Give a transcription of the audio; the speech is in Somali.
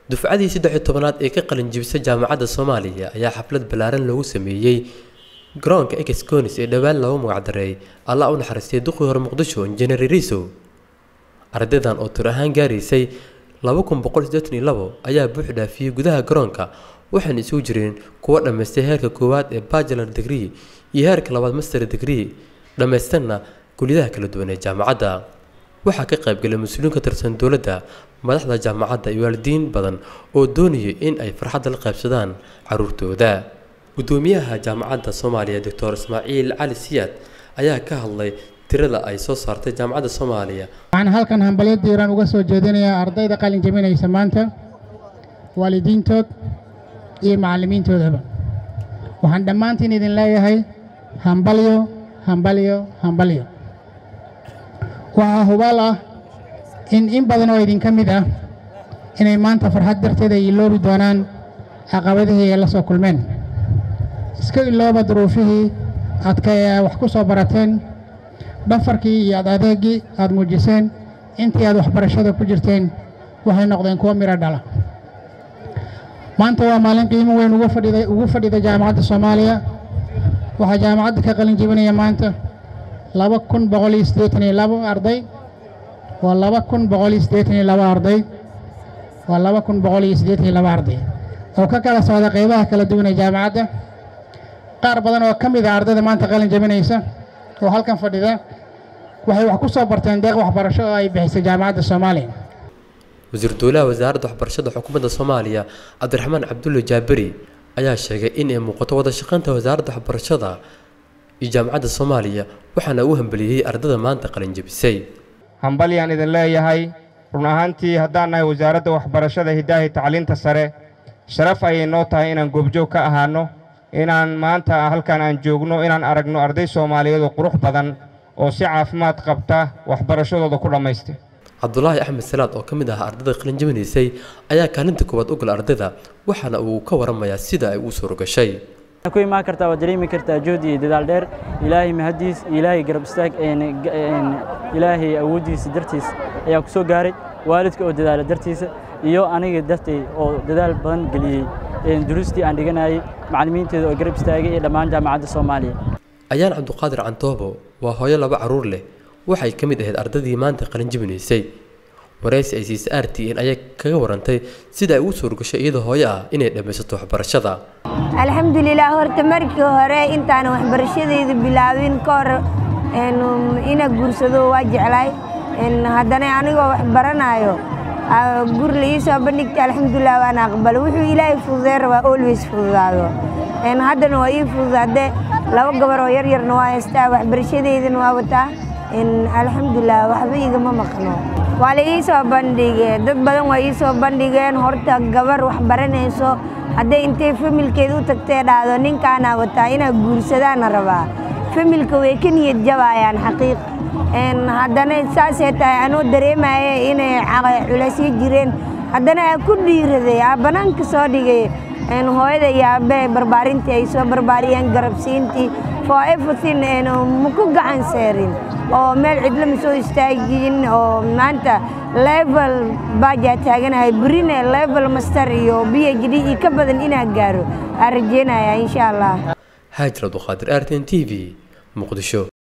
dufcadii saddex iyo tobanaad ee ka qalin jibisay jaamacadda soomaaliya ayaa xaflad ballaaran loogu sameeyey garoonka exconis ee dhowaan loogu magacdareeyay allah u naxariistay duqii hore muqdisho injineer riso ardaydan oo tur ahaan gaaraysay laba kun boqol siddeetan iyo labo ayaa buux dhaafiyey gudaha garoonka waxaana isugu jireen kuwa dhammaystay heerka koowaad ee bachelar degree iyo heerka labaad master degree dhammaystarna kuliyadaha kala duwan ee jaamacadda waxaa ka qaybgalay mas-uuliin ka tirsan dowladda madaxda jaamacadda iyo waalidiin badan oo doonayay in ay farxadda la qaybsadaan caruurtooda gudoomiyaha jaamacadda soomaaliya doctor ismaaciil cali siyaad ayaa ka hadlay tirada ay soo saartay jaamacadda soomaaliya waxaan halkan hambalyo diiran uga soo jeedinayaa ardayda qalin jebinaysa maanta waalidiintood iyo macallimiintoodaba waxaan dhammaantiin idin leeyahay hambalyo hambalyo hambalyo waxaa hubaal ah in in badan oo idinka mid ah inay maanta farxad darteed ay iloobi doonaan caqabadihii ay la soo kulmeen iska ilooba duruufihii adka ee wax ku soo barateen dhafarkii iyo ad adeegii aad muujiseen intii aad waxbarashada ku jirteen waxay noqdeen kuwo midho dhala maanta waa maalin qiimo weyn ugu fadhida ugu fadhida jaamacadda soomaaliya waxaa jaamacadda ka qalin jebinaya maanta laba kun boqol iyo siddeetan iyo labo arday waa laba kun boqol iyo siddeetan iyo labo arday waa laba kun boqol iyo siddeetan iyo labo arday oo ka kala socda qaybaha kala duwan ee jaamacadda qaar badan oo ka mid ah ardayda maanta qalin jebinaysa oo halkan fadhida waxay wax ku soo barteen deeq waxbarasho oo ay bixisay jaamacadda soomaaliya wasiir dowlaha wasaaradda waxbarashada xukuumadda soomaaliya cabdiraxmaan cabdulle jaaberi ayaa sheegay in ay muuqato wada shaqaynta wasaaradda waxbarashada iyo jaamacadda soomaaliya waxaana uu hambeliyey ardada maanta qalin jebisay hambalyaan idin leeyahay run ahaantii haddaan nahay wasaaradda waxbarashada hidaahi tacliinta sare sharaf ayay noo tahay inaan goobjoog ka ahaanno inaan maanta halkan aan joogno inaan aragno arday soomaaliyeed oo qurux badan oo si caafimaad qabta waxbarashadooda ku dhammaystay cabdulaahi axmed salaad oo ka mid ahaa ardayda qalin jebinaysay ayaa kaalinta koowaad u gala ardayda waxaana uu ka waramayaa sida ay u suuro gashay ku imaan kartaa waad dareemi kartaa juhd iyo dadaal dheer ilaahay mahadiis ilaahay garab istaag ilaahay awooddiisa dartiis ayaa ku soo gaaray waalidka oo dadaala dartiisa iyo aniga dartay oo dadaal badan geliyey duruustii aan dhiganayay macallimiinteeda oo garab istaagay iyo dhammaan jaamacadda soomaaliya ayaan cabduqaadir cantoobo waa hooyo laba carruur leh waxay ka mid ahayd ardaydii maanta qalin jebinaysay waraysi ay siisa r t n ayaa kaga warantay sida ay ugu suurgashay iyadoo hooyo ah inay dhammaysato waxbarashada alxamdulilah horta markii hore intaan waxbarashadayda bilaabin ka hor ina guursado waa jeclaay haddana anigoo wax baranayo gur la ii soo bandhigta alxamdulilah waan aqbalo wuxuu ilaahay fududee rabaa always fududaado haddana waa ii fududaade laba gabar oo yaryarna waa haystaa waxbarashadeydana waa wataa alxamdulilah waxba igama maqno waa la ii soo bandhigee dad badan waa ii soo bandhigeen horta gabar wax baranayso hadday intay familkeed u tagtee dhahdo ninkaanaa wataa inaa guursadaana rabaa familka way ka niyad jabaayaan xaqiiq haddana saasee tahay anuu dareemaya inay culaysyo jireen haddana aa ku dhiiraday aa bannaanka soo dhigay hooyada iyo aabbe barbaarintii ay soo barbaariyeen garabsiintii for everything ma ku gacan seerin oo meel cidlo ma soo istaagin oo maanta level baajaa taaganahay berine level master iyo b h d iyo ka badan inaa gaaro aa rajeynaya insha allah haajir abduqaadir r t n t v muqdisho